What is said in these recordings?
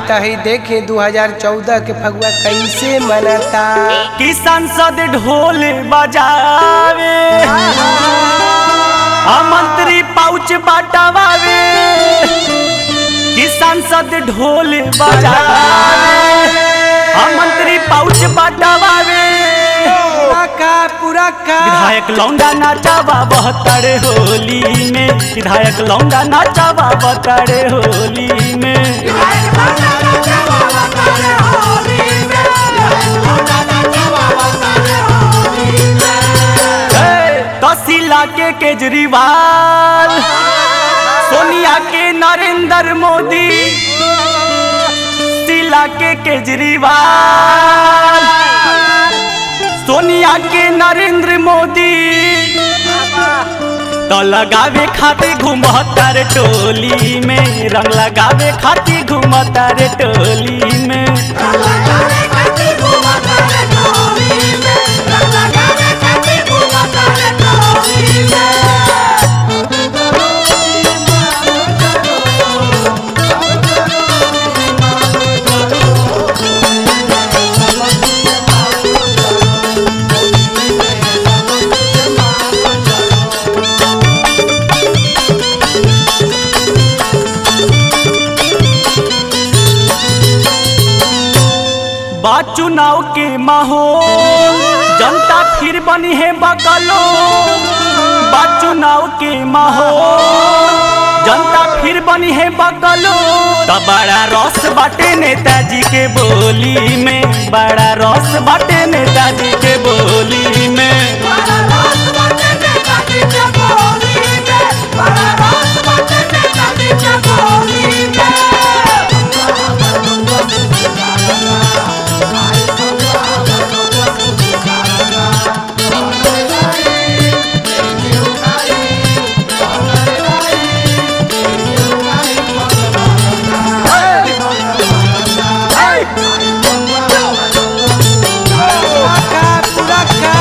तही देखे 2014 के फगुआ कैसे मनता कि संसद ढोल बजावे आ मंत्री पाउच बाटवावे कि संसद ढोल बजावे आ मंत्री पाउच बाटवावे पूरा का पूरा का विधायक लौंडा नाचावा बहत्तर होली में विधायक लौंडा नाचावा बहत्तर होली में तसीला के केजरीवाल सोनिया के नरेंद्र मोदी शीला के केजरीवाल सोनिया के नरेंद्र मोदी तो लगावे खातिर घूमतर टोली में रंग लगावे खातिर घूमतर टोली में बात चुनाव के माहौल जनता फिर बनी है बकलो बात चुनाव के माहौल जनता फिर बनी है बकलो तो बड़ा रस बाटे नेताजी के बोली में बड़ा रस बाटे नेताजी के बोली में पूरा का पूरा का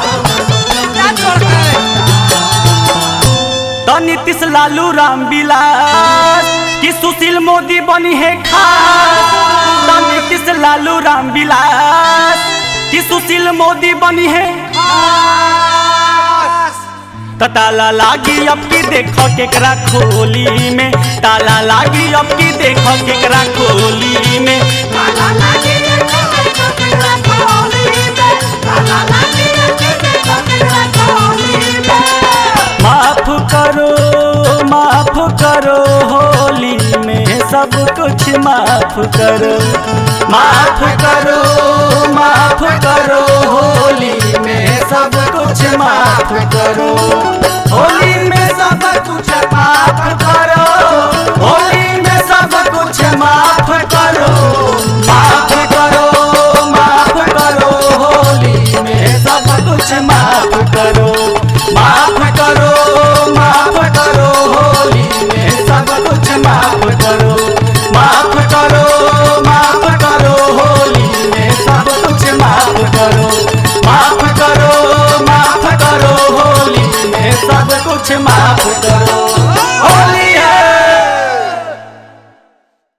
तो नीतीश लालू राम विलास कि सुशील मोदी बनी है खास तो नीतीश लालू राम विलास कि सुशील मोदी बनी है तो ताला लागी अब की देखो केकरा खोली में ताला लागी अब की देखो केकरा खोली में माफ करो माफ करो होली में सब कुछ माफ करो माफ करो माफ करो होली में सब कुछ माफ करो होली में सब कुछ माफ करो होली में सब कुछ माफ करो माफ करो माफ करो होली में सब कुछ माफ करो माफ करो माफ करो होली में सब कुछ माफ करो माफ करो माफ करो होली में सब कुछ माफ करो माफ करो माफ करो होली में सब कुछ माफ करो